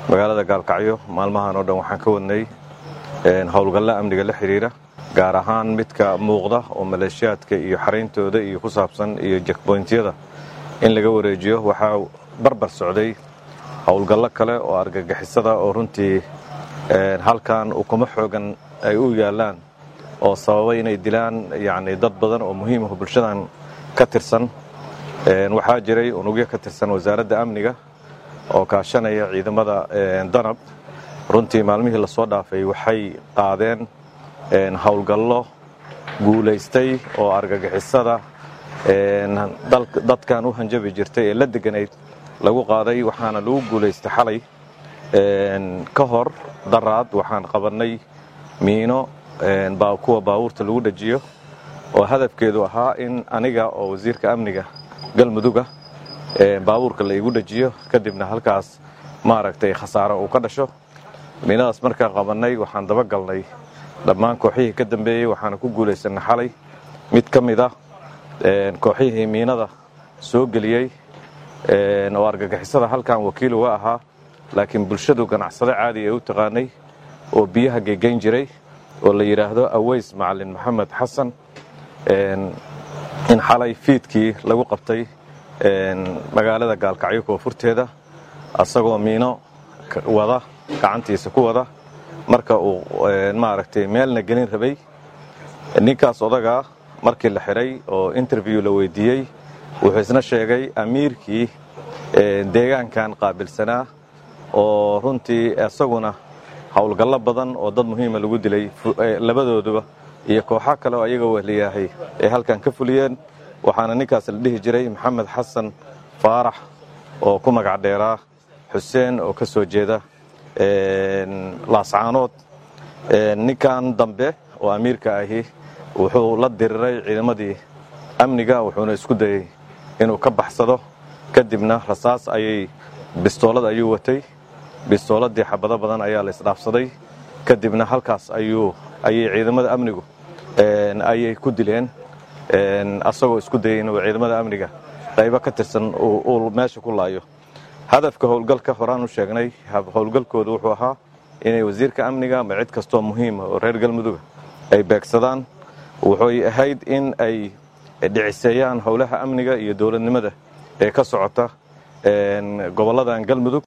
magaalada gaalkacyo maalmahan oo dhan waxaan ka wadnay howlgalla amniga la xidhiira gaar ahaan midka muuqda oo maleeshiyaadka iyo xarayntooda iyo ku saabsan iyo jekboyntyada in laga wareejiyo waxaa barbar socday howlgallo kale oo argagixisada oo runtii halkan ukumo xoogan ay u yaallaan oo sababay inay dilaan yacni dad badan oo muhiimaho bulshadan ka tirsan waxaa jiray unugyo ka tirsan wasaaradda amniga oo kaashanaya ciidamada danab runtii maalmihii lasoo dhaafay waxay qaadeen howlgallo guulaystay oo argagixisada dadkan u hanjabi jirtay ee la deganayd lagu qaaday waxaana lagu guulaystay xalay ka hor daraad waxaan qabannay miino kuwa baabuurta lagu dhajiyo oo hadafkeedu ahaa in aniga oo wasiirka amniga galmuduga baabuurka la igu dhajiyo kadibna halkaas maaragtay khasaaro uu ka dhasho miinadaas markaan qabannay waxaan dabagalnay dhammaan kooxihii ka dambeeyey waxaana ku guulaysannay xalay mid ka mid ah kooxihii miinada soo geliyey oo argagixisada halkan wakiil uga ahaa laakiin bulshadu ganacsado caadi ay u taqaanay oo biyaha gegeyn jiray oo la yidhaahdo aweys macalin maxamed xasan in xalay fiidkii lagu qabtay magaalada gaalkacyo koonfurteeda asagoo miino wada gacantiisa ku wada marka uu maaragtay meelna gelin rabay ninkaas odagaa markii la xidhay oo interview la weydiiyey wuxuu isna sheegay amiirkii deegaankan qaabilsanaa oo runtii isaguna howlgallo badan oo dad muhiima lagu dilay labadooduba iyo kooxo kale oo ayaga wehliyahay ay halkan ka fuliyeen waxaana ninkaas la dhihi jiray maxamed xasan faarax oo ku magac dheeraa xuseen oo ka soo jeeda laascaanood ninkan dambe oo amiirka ahi wuxuu la diriray ciidamadii amniga wuxuuna isku dayey inuu ka baxsado kadibna rasaas ayay bistoolad ayuu watay bistooladii xabado badan ayaa la isdhaafsaday kadibna halkaas ayuu ayay ciidamada amnigu ayay ku dileen asagoo isku dayey inuu ciidamada amniga qaybo ka tirsan uu meesha ku laayo hadafka howlgalka horaan u sheegnay howlgalkoodu wuxuu ahaa inay wasiirka amniga ama cid kastoo muhiima oo reer galmuduga ay beegsadaan wuxuy ahayd in ay dhiciseeyaan howlaha amniga iyo dowladnimada ee ka socota gobolladan galmudug